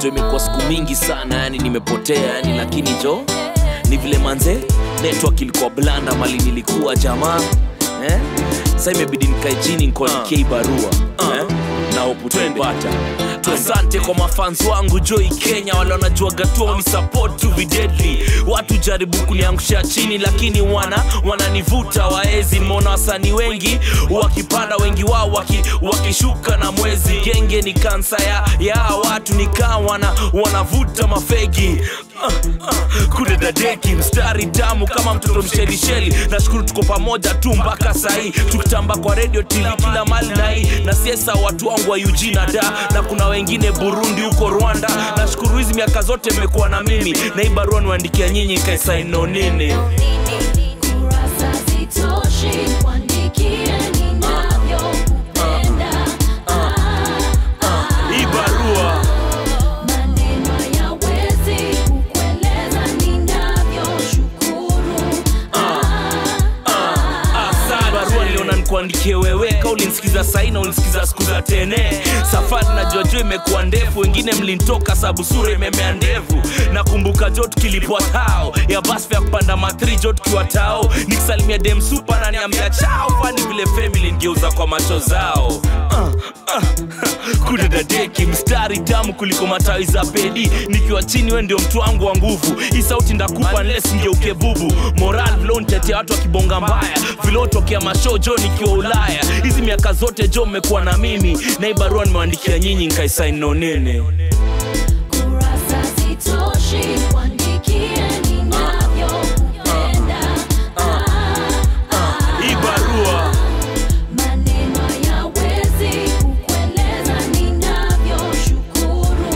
jo imekuwa siku mingi sana yani nimepotea yani lakini jo ni vile manze network ilikuwa blanda mali nilikuwa jamaa eh? sa imebidi nikae chini nikuandikie uh. barua eh? na hope utaipata asante kwa mafans wangu joi kenya wale wanajuaga tu unisupport to be deadly watu jaribu kuniangusha chini lakini wana wananivuta waezi mona wasanii wengi wakipanda wengi wao waki, wakishuka na mwezi genge ni kansa ya, ya watu nikaa wana, wanavuta mafegi uh, uh, kudedadeki mstari tamu kama mtoto mshelisheli nashukuru tuko pamoja tu mpaka sahii tukitamba kwa redio tv kila mali nai na siesa watu wangu wa UG na da na kuna wengine burundi huko rwanda nashukuru hizi miaka zote mmekuwa na mimi na hii barua niwaandikia nyinyi kaisaino nini Kurasa zitoshi kuandikia ninavyokupenda. Ah, ah, hii barua maneno hayawezi kukueleza ninavyoshukuru. Asante. barua niliona nikuandikie wewe ka ulinisikiza sahi na ulinisikiza siku za tene safari na jojo imekuwa ndefu wengine mlintoka sabu sura imemea ndevu nakumbuka jo tukilipwa tao ya basfa ya kupanda matri jo tukiwa tao nikisalimia dem supa na niambia chao fani vile family ngeuza kwa macho zao uh, uh, kudadadeki mstari tamu kuliko matawi za pedi nikiwa chini we ndio mtu wangu wa nguvu hii sauti ndakupa nles ngeuke bubu moral vilontetea watu wakibonga mbaya vilotokea masho jo nikiwa ulaya hizi miaka zote jo mmekuwa na mimi na hii barua nimewandikia nyinyi nkaisaino nene Kurasa zitoshi kuandikia ninavyokupenda. Ah, ah, hii barua maneno hayawezi kukueleza ninavyoshukuru.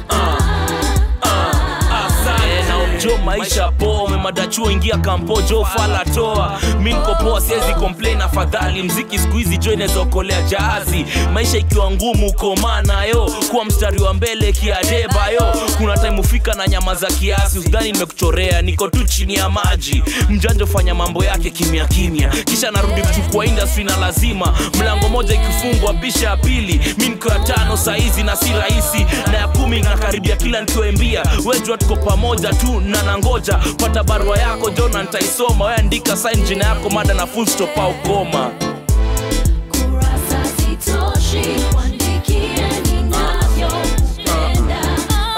asante na jo maisha poa umemadachuo ingia kampo jo fala toa mi niko poa siwezi complain afadhali mziki siku hizi jo inaweza okolea jahazi maisha ikiwa ngumu komaa nayo kuwa mstari wa mbele kiadeba yo kuna time ufika na nyama za kiasi usidhani nimekuchorea niko tu chini ya maji mjanja fanya mambo yake kimya kimya kisha narudi kuchukua industry na lazima mlango moja ikifungwa bisha ya pili mi niko ya tano saizi na si rahisi na ya kumi nakaribia kila nikiwembia wejua tuko pamoja tu na nangoja pata barua yako jona nitaisoma we andika sign jina yako mada na full stop au koma Kurasa zitoshi kuandikia ninavyokupenda.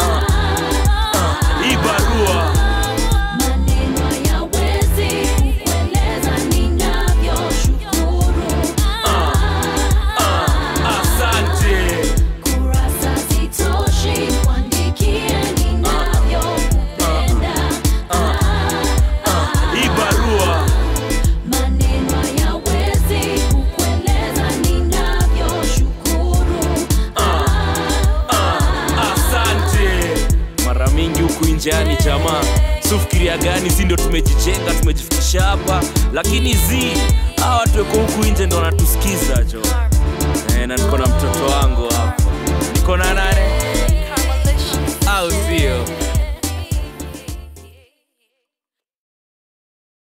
hii barua Maneno hayawezi kukueleza ninavyoshukuru. asante Kurasa zitoshi kuandikia ninavyokupenda. hii barua Maneno hayawezi kukueleza ninavyoshukuru. asante mara mingi huku njeani jamaa sufikiria gani si ndio tumejijenga tumejifikisha hapa lakini zi hawa watu weko huku nje ndo wanatusikiza jo